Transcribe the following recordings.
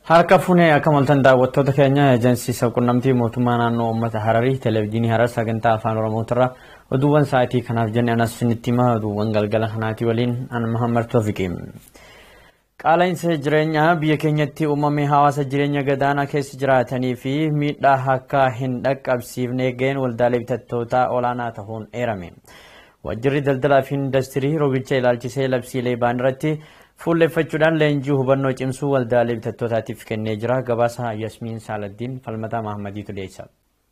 Harka funee akka maltan daawwattoota keenya ejensiisa qunnamtii mootummaa naannoo uummata Hararii televezyiinii Harar sagantaa afaan Oromootirra oduuwwan sa'aatii kanaaf jenne anas isinitti hima oduuwwan galgala kanaatii waliin an Mahammad Toofiqi. Qaala'insa jireenyaa biyya keenyatti uumame hawaasa jireenya gadaanaa keessa jiraatanii fi miidhaa akka hin dhaqqabsiifne ga'een waldaalee bitattootaa olaanaa ta'uun eerame. Waajjirri daldalaa fi industirii rogicha ilaalchisee labsiilee ba'an irratti fuulleffachuudhaan leenjii hubannoo cimsuu waldaalee bitattootaatiif kennee jira. Gabaasa Yasmiin Saaladdiin Falmataa Mahammadiitu dhiyeessa.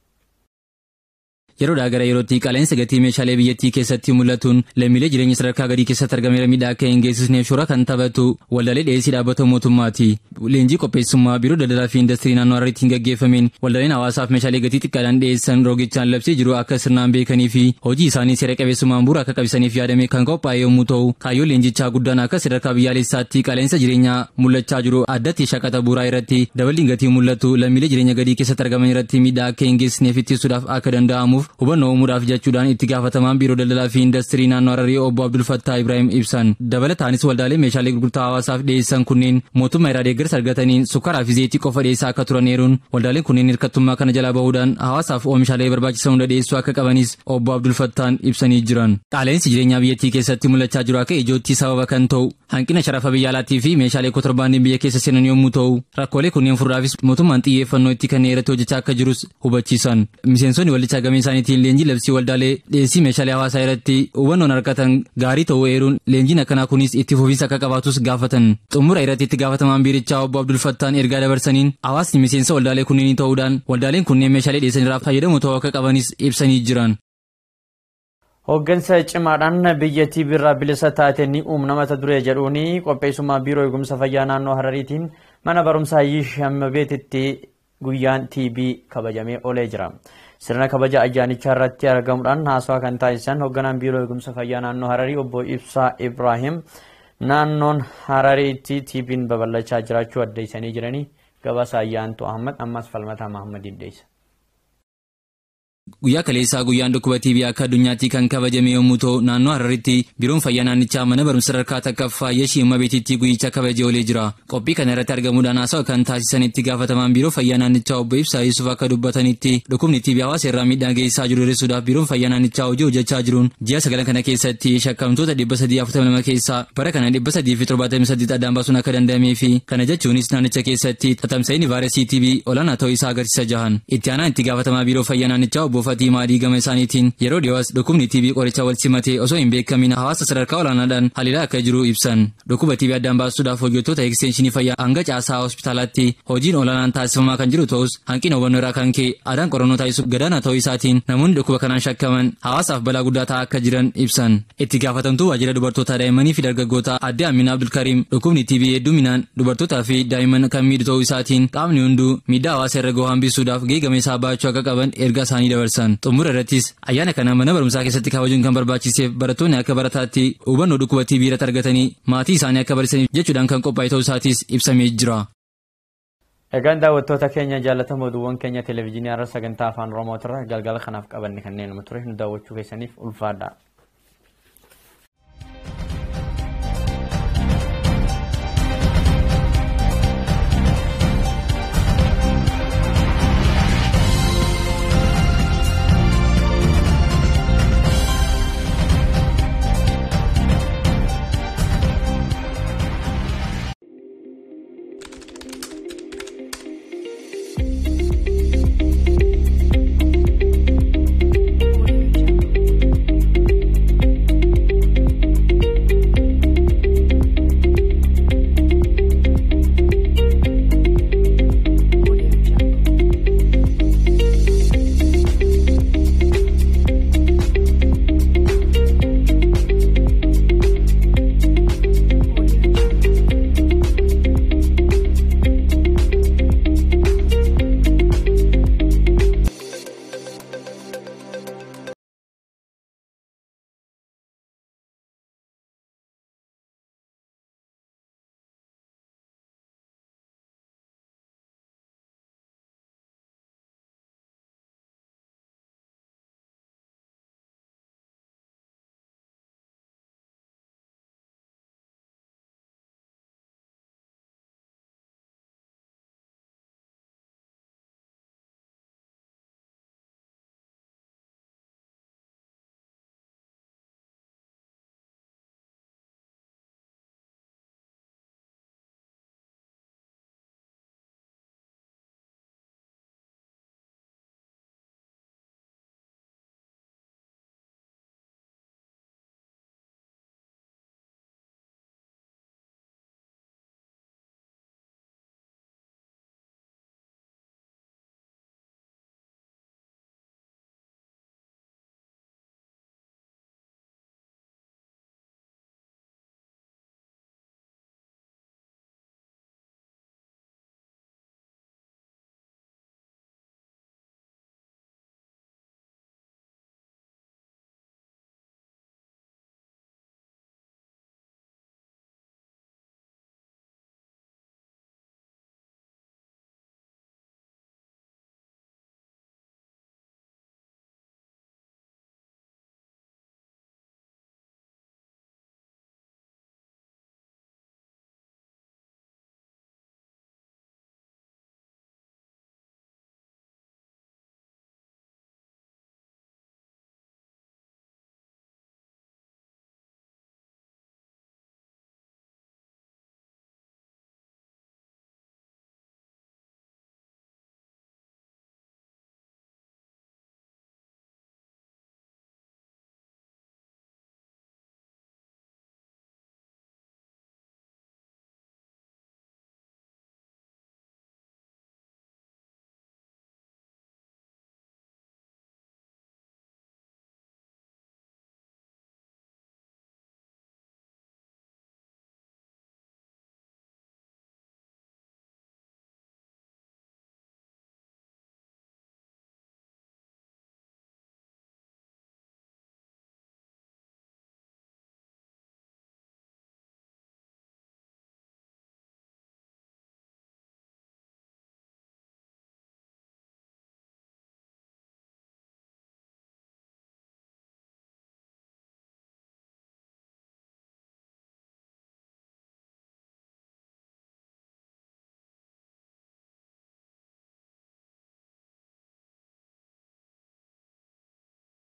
Yeroodhaa gara yerootti qaala'insa gatii meeshaalee biyyattii keessatti mul'atuun lammiilee jireenya sadarkaa gadii keessatti argameera miidhaa akka hin geessisneef shoora kan taphatu waldaalee dhiyeessii dhaabbata mootummaati. Leenjii qopheessummaa biiroo daldalaa fi industirii naannoo Harariitiin gaggeeffameen waldaaleen hawaasaaf meeshaalee gatii xiqqaadhaan dhiyeessan roogichaan labsee jiru akka sirnaan beekanii fi hojii isaanii seera qabeessummaan bu'uura akka qabisaniif yaadame kan qophaa'e yommuu ta'u kaayyoon leenjichaa guddaan akka sadarkaa biyyaalessaatti qaala'insa jireenyaa mul'achaa jiru addatti shaqaxa bu'uuraa irratti daballiin gatii mul'atu lammiilee jireenya gadii keessatti argaman irratti miidhaa akka hin geessisneef ittisuudhaaf akka danda'amuuf hubannoo uumuudhaaf jechuudhaan itti gaafatamaan biiroo daldalaa fi industirii naannoo Hararii obbo Abdul Fattaa Ibrahim ibsan dabalataanis waldaalee meeshaalee gurgurtaa hawaasaaf dhiyeessan kunneen mootummaa irraa deeggarsa argataniin sukkaaraa fi zayitii qofa dhiyeessaa akka turan eeruun waldaaleen kunneen hirkattummaa kana jalaa bahuudhaan hawaasaaf oomishaalee barbaachisan hunda dhiyeessuu akka qabanis obbo Abdul Fattaan ibsanii jiran. Qaala'insi jireenyaa biyyattii keessatti mul'achaa jiru akka ijootti sababa kan ta'u hanqina sharafa biyya alaatii fi meeshaalee kontirbaandii biyya keessa seenan yommuu ta'u rakkoolee kunneen furuudhaafis mootummaan xiyyeeffannoo itti kennee irratti hojjechaa akka jirus hubachiisan. Miseensonni waldichaa gamee isaaniitiin leenjii labsii waldaalee dhiyeessii meeshaalee hawaasaa irratti hubannoon argatan gaarii ta'uu eeruun leenjiin akkanaa kunis itti fufiinsa akka qabaatus gaafatan. Xumura irratti itti gaafatamaan biirichaa obbo Abdul Fattaan ergaa dabarsaniin hawaasni miseensa waldaalee kunneenii ta'uudhaan waldaaleen kunneen meeshaalee dhiyeessan irraa fayyadamu ta'uu akka qabanis ibsanii jiran. Hooggansa cimaadhaan biyyattii birraa bilisa taate ni uumna mata duree jedhuun qopheessummaa biiroo eegumsa fayyaa naannoo Harariitiin mana barumsaa Yishambeetitti guyyaan TB kabajamee oolee jira. Sirna kabaja ayyaanichaa irratti argamuudhaan haasawaa kan taasisan hoogganaan biiroo eegumsa fayyaa naannoo Hararii obbo Ibsaa Ibrahim naannoon Harariitti TB'n babal'achaa jiraachuu addeessanii jiranii gabaasa ayyaantu Ahmad ammas falmataa Mahmadiin dhiyeessa. Guyyaa kaleessaa guyyaan dhukkuba TB akka addunyaatti kan kabajame yommuu ta'u naannoo Hararitti biiroon fayyaa naannichaa mana barumsa sadarkaa takkaffaa Yeshii Ummabeetitti guyyicha kabajee oolee jira. Qophii kana irratti argamuudhaan haasawaa kan taasisan itti gaafatamaan biiroo fayyaa naannichaa obbo Ibsaa Yusuf akka dubbatanitti dhukkubni TB hawaasa irraa miidhaa geessisaa jiru hir'isuudhaaf biiroon fayyaa naannichaa hojii hojjechaa jiruun ji'a sagalan kana keessatti shakkamtoota dhibba sadii afurtama lama keessaa bara kana dhibba sadii fi torbaatamii saddeet addaan baasuun akka danda'amee fi kana jechuunis naannicha keessatti tatamsa'inni vaayirasii TB olaanaa ta'uu isaa agarsiisa jahan. Itti aanaan itti gaafatamaa biiroo fayyaa naannichaa obbo Fatii Maadii gama isaaniitiin yeroo dhiyoos dhukkubni TB qoricha wal simatee osoo hin beekamin hawaasa sadarkaa olaanaadhaan haliilaa akka jiru ibsan. Dhukkuba TB addaan baasuudhaaf hojjettoota ekstenshinii fayyaa hanga caasaa hospitaalaatti hojiin olaanaan taasifamaa kan jiru ta'us hanqina hubannoo irraa kan ka'e aadaan qorannoo taasisuuf gadaanaa ta'uu isaatiin namoonni dhukkuba kanaan shakkaman hawaasaaf balaa guddaa ta'aa akka jiran ibsan. Itti gaafatamtuu waajjira dubartootaa daa'immanii fi dargaggoota adde Amina Abdulkariim dhukkubni TB hedduminaan dubartootaa fi daa'imman kan miidhu ta'uu isaatiin qaamni hunduu miidhaa hawaasa irra gahu hambisuudhaaf geegama isaa baachuu akka qaban ergaa isaanii dabarsan. xumura irrattis ayyaana kana mana barumsaa keessatti kabajuun kan barbaachiseef barattoonni akka barataatti hubannoo dhukkuba TB irratti argatanii maatii isaanii akka barsiisaniif jechuudhaan kan qophaa'e ta'uu isaatis ibsamee jira. Egaan daawwattoota keenya jaallatamoo oduuwwan keenya televezyiinii irra sagantaa afaan Oromootirra galgala kanaaf qabanne kanneen ture nu daawwachuu keessaniif ulfaadha.